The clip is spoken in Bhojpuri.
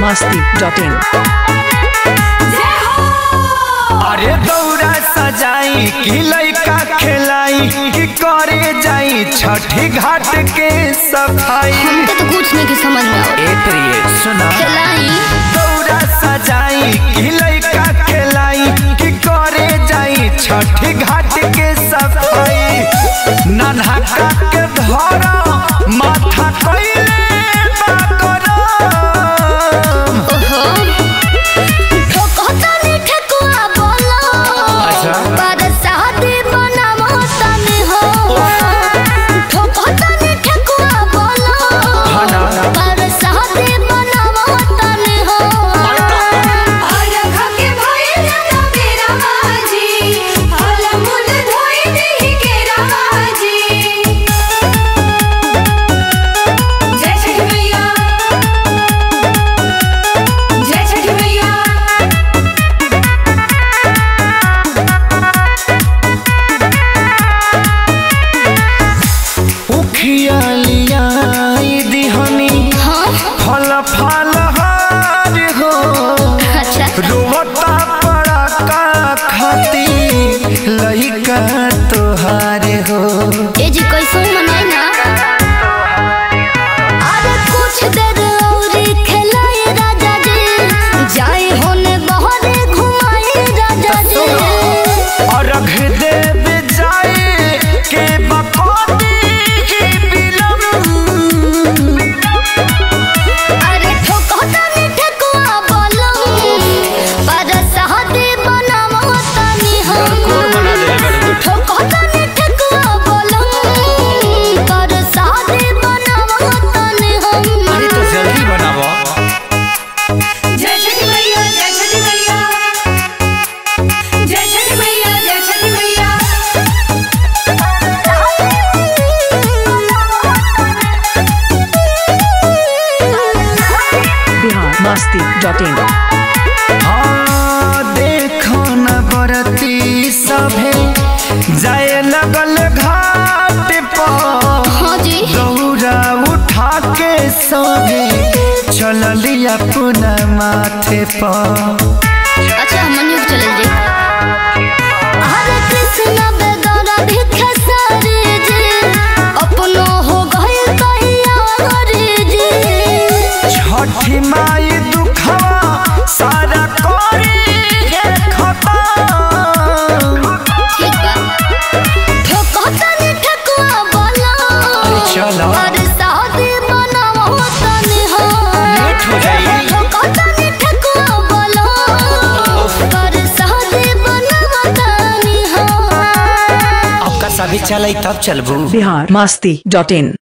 masti.in. अरे दौरा सजाई कि लइका खेलाई कि करे जाई छठी घाट के सफाई हमके तो कुछ नहीं की समझ में आवत ए प्रिय सुना खेलाई दौरा सजाई कि लइका खेलाई कि करे जाई छठी घाट के सफाई नन्हा का के धरा माथा कइले बाकरम ओहो ठोकता नहीं ठेकुआ बोलो अच्छा। पर शादी बनावता नहीं हो ठोकता नहीं ठेकुआ बोलो हाँ ना। पर शादी बनावता नहीं हो उखिया लिया दिहनी हाँ फल फल हार हो अच्छा रोवता पड़ा का खाती लइका तोहार हो ए जी कैसे मनाई ना अरे कुछ देर और खेलाए राजा जी जाए होने बहरे घुमाए राजा जी और रख देव जाए के बकोती की बिलम अरे ठोकता नहीं ठेकुआ बोलो पर शादी बनावता नहीं हो ठोकता नहीं ठेकुआ बोलो पर शादी बनावता नहीं हो अरे तो जल्दी बनावो जय छठी मैया जय छठी मैया जय छठी मैया जय छठी मैया Bihar masti.in. हाँ देखो न बरती सभे जाए लगल घाट पर हाँ जी दौरा उठा के सभे चलली अपना माथे पर अच्छा मनियो चले जी हरे कृष्ण बेदरा भिखे सारे जी अपनो हो गए कहिया हरे जी छठी माई दुखवा सारा करी हे खतम ठीक बा ठोकता नहीं ठकुआ बोला अरे चलो। और शादी बनावो तनी हो लेट हो जाई। ठोकता नहीं ठकुआ बोला और शादी बनावो तनी हो आपका सभी चले तब चलबू Bihar masti.in.